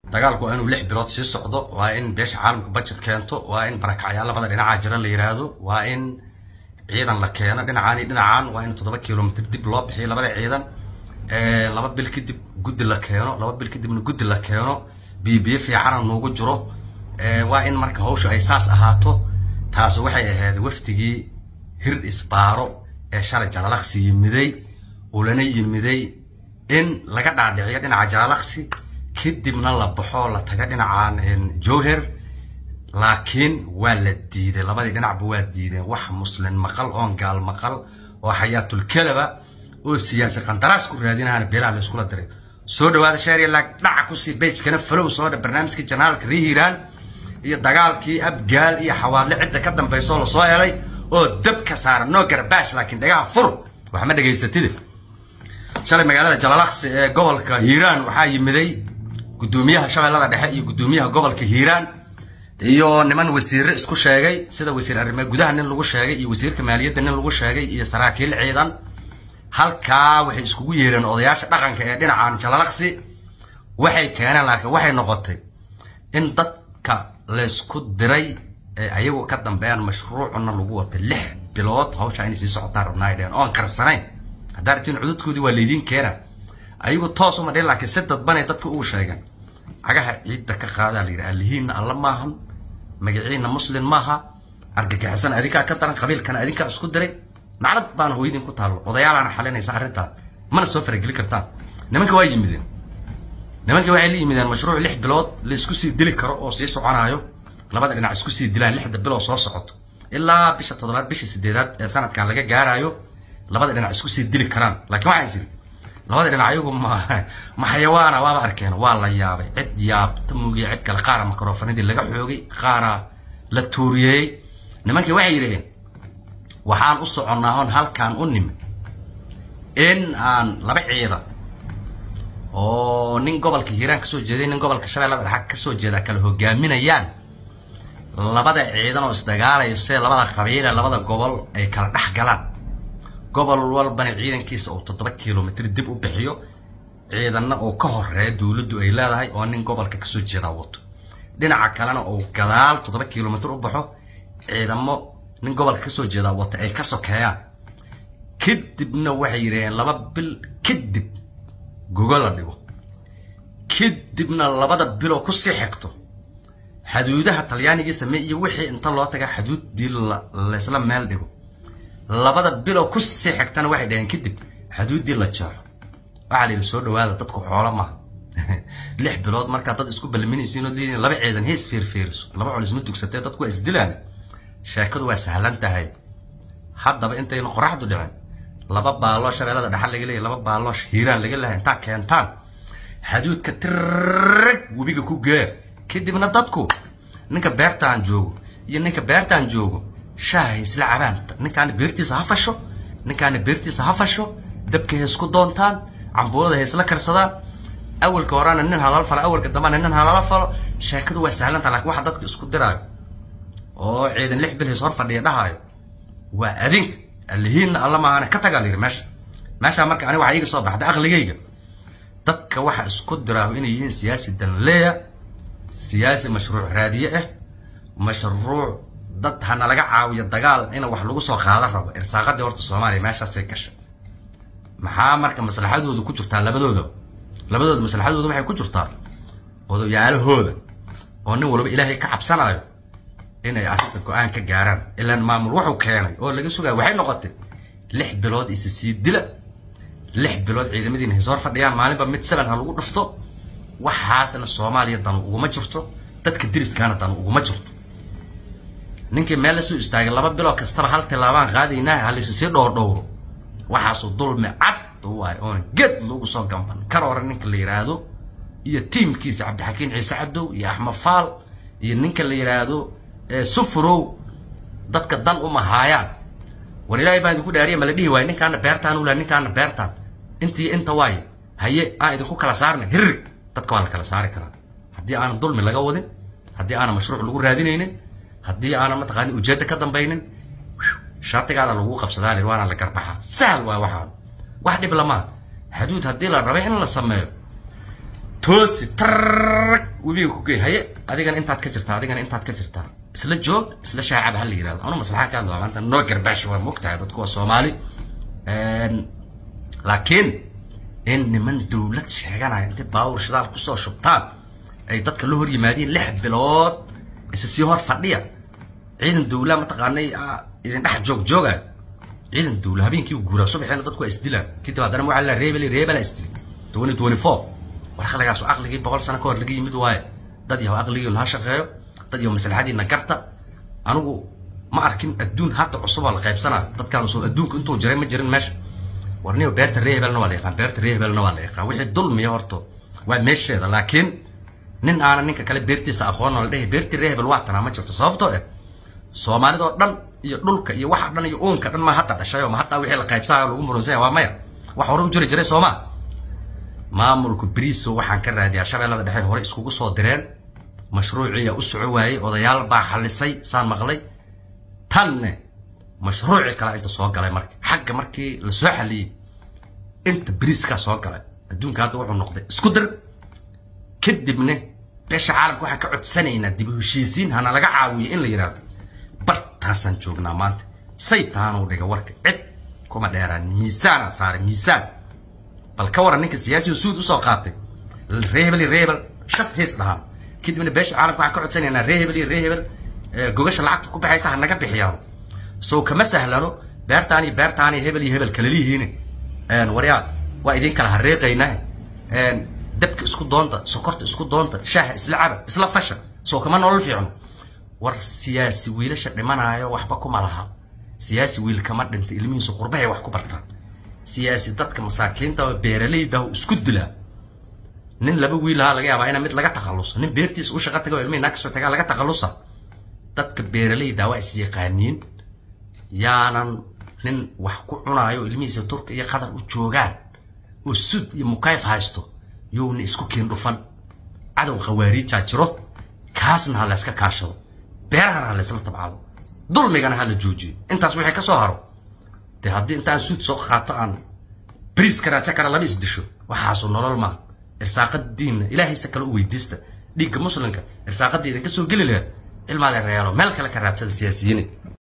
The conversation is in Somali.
dagaalku waa inuu lix bilood sii socdo waa in beesha caalamka budget keento waa in barakacyaal labada dhinacaa jira la yiraahdo waa in ciidan la keeno dhinacaan iyo dhinacaan waa in toddoba kilomitr dib loo bixiyo labada ciidan laba bil kadib guddi la keeno laba bil kadibna guddi la keeno biyo-biyo fiicana nuugu jiro waa in marka hawsha ay saas ahaato taasi waxay ahayd wafdigii hir isbaaro ee shalay jalalaqsi yimiday ulana yimiday in laga dhaadhiciyo dhinaca jalalaqsi kadibna la baxo la taga dhinacaan jowher laakiin waa la diiday labadii dhinacba waa diideen wax muslin maqal oon gaal maqal oo xayaatulkalaba oo siyaasi qandaraas ku raadinahana beelaha la iskula diray soo dhawaada shaariya dhaca kusii bejkana falow soo dha barnaamijkii janaalka rihiiraan iyo dagaalkii abgaal iyo xawaadle cidda ka dambaysoo lasoo helay oo dab ka saara noo garabaash laakiin dhagaha fur wax ma dhegaysatide shalay magaalada jalalaqsi ee gobolka hiiraan waxaa yimiday guddoomiyaha shabeellada dhexe iyo guddoomiyaha gobolka hiiraan iyo niman wasiirre isku sheegay sida wasiir arrimaha gudaha nin lagu sheegay iyo wasiirka maaliyadda nin lagu sheegay iyo saraakiil ciidan halkaa waxay iskugu yeereen odayaasha dhaqanka ee dhinacan jalalaqsi waxay keeneen laakiin waxay noqotay in dadka laysku diray ee ayagu ka dambeeyaan mashruucuna lagu watay lix bilood hawshaa inay sii socotaan rabnaa ay dheheen oon karsanayn haddaa rabtiin cududkoodii waa laydiin keena ayagu toos uma dhihin laakiin si dadbanay dadka ugu sheegeen cagaha ciidda ka qaadaa la yidhi alihiinna alla maahan magaciina muslin maaha argagixisan adinkaa ka daran qabiilkana adinkaa isku diray naclad baana hooyadiin ku taallo odayaalaana xalinaysa arrintaa mana soo farageli kartaan nimanka waa yimideen nimanka waxay la yimideen mashruuc lix bilood la isku sii dili karo oo sii soconaayo labada dhinac isku sii dilaan lixda bilood soo socoto ilaa bisha toddobaad bisha sideedaad ee sanadkan laga gaaraayo labada dhinac isku sii dili karaan laakiin waxaan isiri labada dhinac ayagu ma ma xayawaana waaba arkeen waa la yaabay cid yaabta muugiya cid kale qaara makrofanadii laga xoogay qaara la tuuriyeeyey nimankii waxay yidhaheen waxaan u soconnaa hon halkaan u nimi in aan laba ciidan oo nin gobolka hiiraan kasoo jeeday nin gobolka shabeellada dhexa kasoo jeeda kala hogaaminayaan labada ciidan oo isdagaalaya see labada qabiile labada gobol ay kala dhex galaan gobol walbana ciidankiisa uu toddoba kilomitr dib u bixiyo ciidanna uu ka horeeya dowladdu ay leedahay oo nin gobolka kasoo jeedaa wato dhinaca kalena uu gadaal toddoba kilomitr u baxo ciidamo nin gobolka kasoo jeedaa wata ay ka sokeeyaan kadibna waxay yidhaheen laba bil kadib gogo la dhigo kadibna labada biloo kusii xigto xaduudaha talyaanigii samey iyo wixii inta loo taga xaduuddii laysla meel dhigo labada biloo kusii xigtana waxay dhaheen kadib xaduuddii la jeexo waxaa la yidhi soo dhawaada dadku xoolo maaha lix bilood markaa dad isku balminaysiin oo leediin laba ciidan hees feerfeeriso laba colis ma dugsatee dadku waa isdilaan sheekadu waa sahlan tahay haddaba intayna qoraxdu dhicin laba baaloo shabeellada dhaxal laga leeyahy laba baaloo hiiraan laga leeyahay intaa keentaan xaduudka tirrag webiga ku gee kadibna dadku ninka beertaan joogo iyo ninka beertaan joogo shaahay isla cabaan ninkaana beertiisa ha fasho ninkaana beertiisa ha fasho dabka ha isku doontaan cambuulada ha isla karsadaan awalka horaana nin halala falo awalka dambana nin halala falo sheekadu waa sahlanta laakiin waxa dadka isku diraayo oo ciidan lix bil hays hor fadhiya dhahaayo waa adinka alihiinna alla maahane ka tagaa layidhi meesha meeshaa marka aniga waxaa iiga soo baxda aqligayga dadka waxa isku diraayo inay yihiin siyaasi danleeya siyaasi mashruuc raadiye ah mashruuc dad hana laga caawiyo dagaal in wax lagu soo qaadan rabo irsaaqadii horta soomaaliya meeshaasay gashay maxaa marka maslaxadooda ku jirtaa labadooda labadooda maslaxadooda waxay ku jirtaa odayaalahooda oo nin walba ilaahay ka cabsanayo inay arrinta go-aan ka gaaraan ilaan maamul wuxuu keenay oo laga sugaya waxay noqotay lix bilood isi sii dila lix bilood ciidamadiina hays hor fadhiyaan maalinba mid seven ha lagu dhufto waxaasna soomaaliya danu uguma jirto dadka diriskaana danu uguma jirto ninkii meel lasoo istaagay laba biloo kastaba hal tilaabaan qaadaynaa halisi sii dhowrdhowro waxaasu dulmi cad waay oon ged lagu soo gamban kar hore ninka la yidhaahdo iyo tiimkiisa cabdixakiin ciise cadow iyo axmed faal iyo ninka la yidhaahdo sufurow dadka dan uma haayaan war ilaahay baan idinku dhaariya ma la dhihi waayo ninkaana beertaan ula ninkaana beertaan intii inta waaye haye aan idinku kala saarna hirrig dadka waa la kala saari karaa haddii aanan dulmi laga wadin haddii aanan mashruuc lagu raadinaynin haddii aanan mataqaani ujeedda ka dambaynin shartigaada lagu qabsadaa lir waana la garbaxaa sahal waa waxaan wax dhib lamaa xaduud haddii la rabay in la sameeyo toosi tarrag webiga ku gey haye adigana intaad ka jirtaa adigana intaad ka jirtaa isla joog isla shaacab ha la yirahdo anu maslaxa ka hadlaa maanta noo garbaash waa mogtahay dadku waa soomaali laakiin in niman dowlad sheeganaya intay baawur shidaal kusoo shubtaan ay dadka la hor yimaadeen lix bilood isa sii hor fadhiya ciidan dowla mataqaanay idin dhex joog joogayo ciidan dowla habeenkii u guuraa subaxeena dadku waa isdilaan kadib haddana waxaa la reebel reebela isdili twenty twenty four warqadagaas aqligii boqol sano ka hor laga yimid waaye dad yahow aqligiina ha shaqeeyo dad yahow maslaxadiina garta anigu ma arkin adduun hadda cusub oo la qaybsanaa dadkaan soo adduunku intuu jiray ma jirin meesha warniyo beerta reebelna waa la yaqaan beerta reebelna waa la yaqaan wixii dulmiya horto waa meesheeda laakiin nin aanan ninka kale beertiisa aqoon la dhehi beertii reebel waa tanaa ma jirto sababtoo eh soomaalidoo dhan iyo dhulka iyo waxa dhan iyo uunka dhan ma hadda dhashay oo ma hadda wixii la qaybsanaya lagu murunsanya waa maya wax hore u jiri jiray soomaa maamulku briso waxaan ka raadiyaa shabeellada dhexe hore iskugu soo direen mashruuciya u soco waayey odayaal baa xalisay saan maqlay tanne mashruuci kale inta soo galay marka xagga markii la soo xaliyey inta briiskaa soo galay adduunka hadda wuxuu noqday isku dir kadibna beesha caalamka waxaan ka codsanaynaa dib u heshiisiin hana laga caawiyo in la yidhaahdo bartaasaan joognaa maanta say taanuu dhiga warka cid kuma dheeraan miisaana saaray miisaan bal ka waran ninka siyaasiga suud usoo qaatay reebel iyo reebel shab hees dhahaan kadibna beesha caalamka waxaan ka codsanaynaa reebel iyo reebel gogasha lacagta ku baxaysa ha naga bixiyaan sow kama sahlano beertaan iyo beertaan iyo hebel iyo hebel kalalihiine waryaa waa idin kala hareeqaynaa dabka isku doonta sokorta isku doonta shaaha isla caba isla fasha soo kama nolol fiicno war siyaasi wiilasha dhimanaayo waxba kuma laha siyaasi wiil kama dhinta ilmihiisu qurbahay wax ku bartaan siyaasi dadka masaakiinta oo beeralayda isku dilaa nin laba wiilaha laga yaabaa ina mid laga takhaluso nin beertiisa u shaqa taga oo ilmihii naag soo tagaa laga takhalusa dadka beeralayda waa is yaqaaniin yaanan nin wax ku cunaayo ilmihiisa turka iyo qatar u joogaan oo sud iyo mukayf haysto yowna isku keen dhufan cadow khawaariijaa jiro kaasna ha la yska kaashado beerahana ha la ysla tabcado dulmigana ha la joojiyo intaas wixii ka soo haro dee haddii intaan suud soo qaato aan bariis ka raadsan kara laba is disho waxaasu nolol maaha irsaaqadiinna ilaahaysa kale u weydiista dhiigga muslimka irsaaqadda idinka soo geli lahayd cilmaada reelo meel kale ka raadsada siyaasiyiin